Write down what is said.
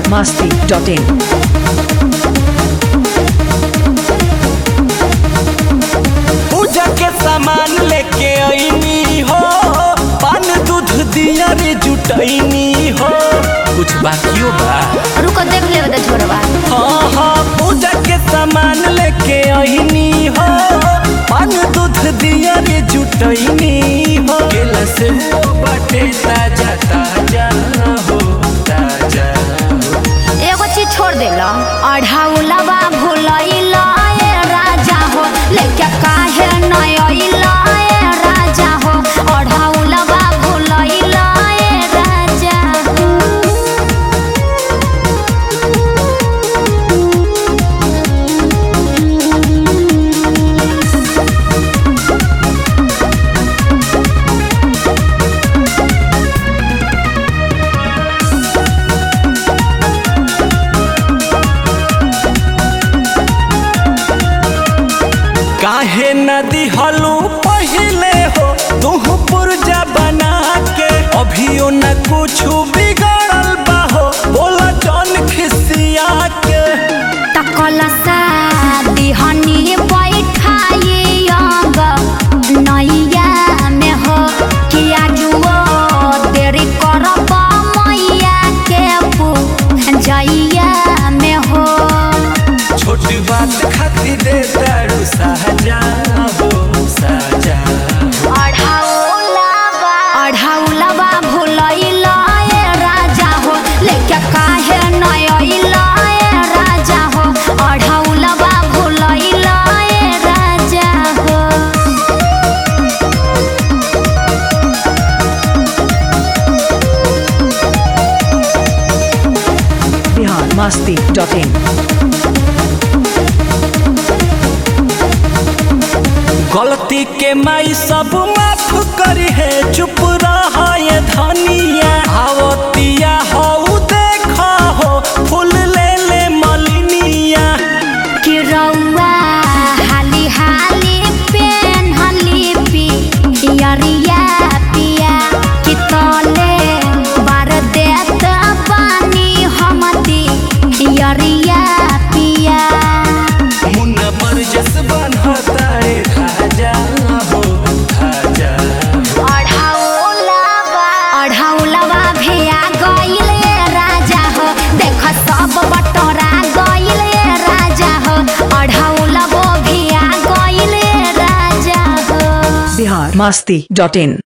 masti.in. पूजा के सामान लेके आईनी हो पान दूध दिया रे जुटैनी हो कुछ बाकियो बा रुको देख ले बता छोड़वा हाँ हाँ पूजा के सामान लेके आईनी हो पान दूध दिया रे जुटैनी हो केला से वो बाटे ताजा ताजा हो ताजा एगो चीज छोड़ देला अढ़ाउलवा भुलैला ए राजा हो लेके काहे नय अइला ए राजा हो अढ़ाउलवा भुलैला ए राजा हो काहे नदी हलू पहले हो तुह पुरजा बना के अभियो न कुछ बिगड़ल बा हो बोला जौन खिसिया के तकलसा दिहनी बैठाई अंग नैया में हो किया जुओ देरी करब मैया के जइया में हो छोटी बात खातिर दे दारू साजा हो साजा अढ़ाउलवा अढ़ाउलवा भुलैला ए राजा हो लेके काहे नय अइला ए राजा हो अढ़ाउलवा भुलैला ए राजा हो Bihar masti.in. गलती के माई सब माफ करी है चुप रहा ये धनिया आवतिया हो देखा हो फूल ले ले मलिनिया कि रौआ हाली हाली पेन्हली पियरिया पिया कि तले बार देत पानी हमती पियरिया पिया मुन्ना पर जस बनता रे खाजा हो खाजा अढ़ाउलवा अढ़ाउलवा भेया गइले राजा हो देख सब बटोरा गइले राजा हो अढ़ाउलवो भेया गइले राजा हो Bihar masti.in.